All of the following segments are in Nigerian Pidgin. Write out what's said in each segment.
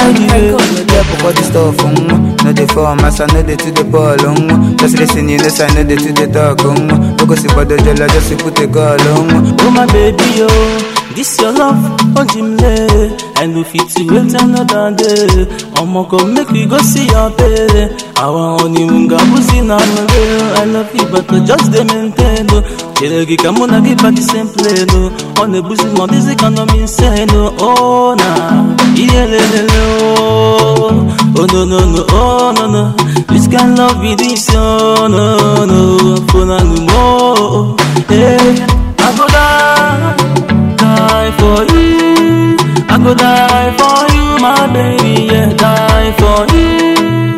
anyway. Yeah, but all the stuff, um, no dey form as I know dey to the ball, um. Just listen, you know, say I know dey to the talk, um. No go see for the jello, just put a call, um. Oh my baby, oh, this your love, hold him lay. I no fit to wait another day. I'ma go make we go see your baby. I want honeymoon, ga buzi na mwe. I love you, but I just dey maintain. oh. Chere kama na give back the same play, no. On the buzi, my busy can no mean say no. Oh na, yeah, le, le, le, oh. Oh no no no, oh no no. This kind love be this, oh no no. For na no more, hey. I go die, die for you. I go die for you, my baby, yeah, die for you.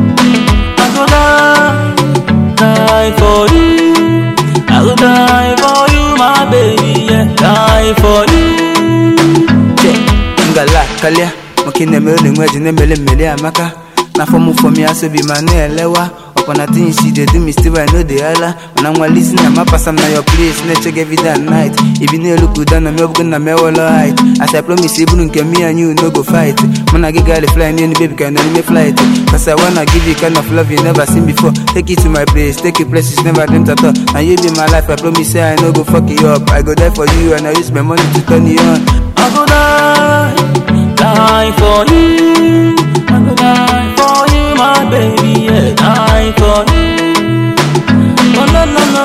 I go die, die for you. I go die for you, my baby, yeah, die for you. ngala kalia makine mele ngweji ne mele mele amaka na form for me aso be man elewa upon a thing she dey do me still I know the hala when I'm while listening I'm pass am na your place na check every day and night if you no look down na me up na me wall height as I promise even nke me and you no go fight man I get girl fly near baby can only me flight cause I wanna give you kind of love you never seen before take it to my place take it places never dreamt at all and you be my life I promise say I no go fuck you up I go die for you and I use my money to turn you on I go die, die for you. I go die for you, my baby, yeah, die for you. Oh no no no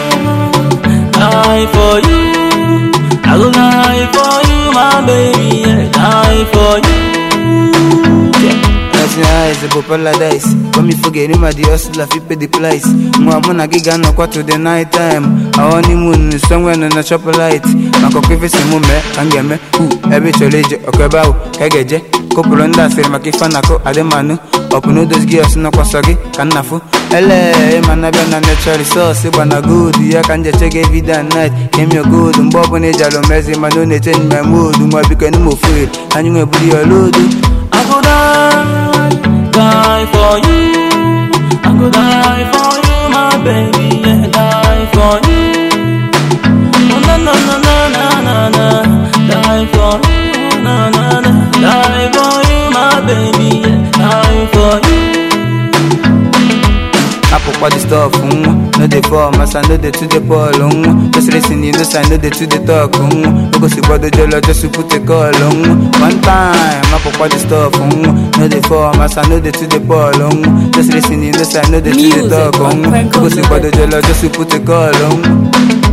no, die for you. I go die for you, my baby, yeah, die for you. Yeah. Nothing eyes the paradise When me forget him at the hustle I pay the price Mwa muna giga no kwa to the night time I honeymoon somewhere no na chop light Mako kifi simu me angeme Hu ebe choleje okeba u kegeje Kopulo nda siri makifana ko ademanu Open those gears no kwa sogi kanafu Ele man abia na natural resource Bana good ya kanje check every day and night Came your good Mbobo ne jalo mezi manu ne change my mood Mwa biko ni mo feel Kanyu nge budi your load I go die, die for you. I go die for you, my baby, yeah, die for you. Oh na na na na na na na, die for you, na na na, die for you, my baby, yeah, die for you. Apple the stuff, um, no dey form as I know dey to the ball, um. Just listen, you know, say I know dey to the talk, um. No go see body jello, just to put a call, um. One time, Apple the stuff, um, no dey form as I know dey to the ball, um. Just listen, you know, say I know dey to the Music talk, on um. No go see Franco body jello, just to put a call, um.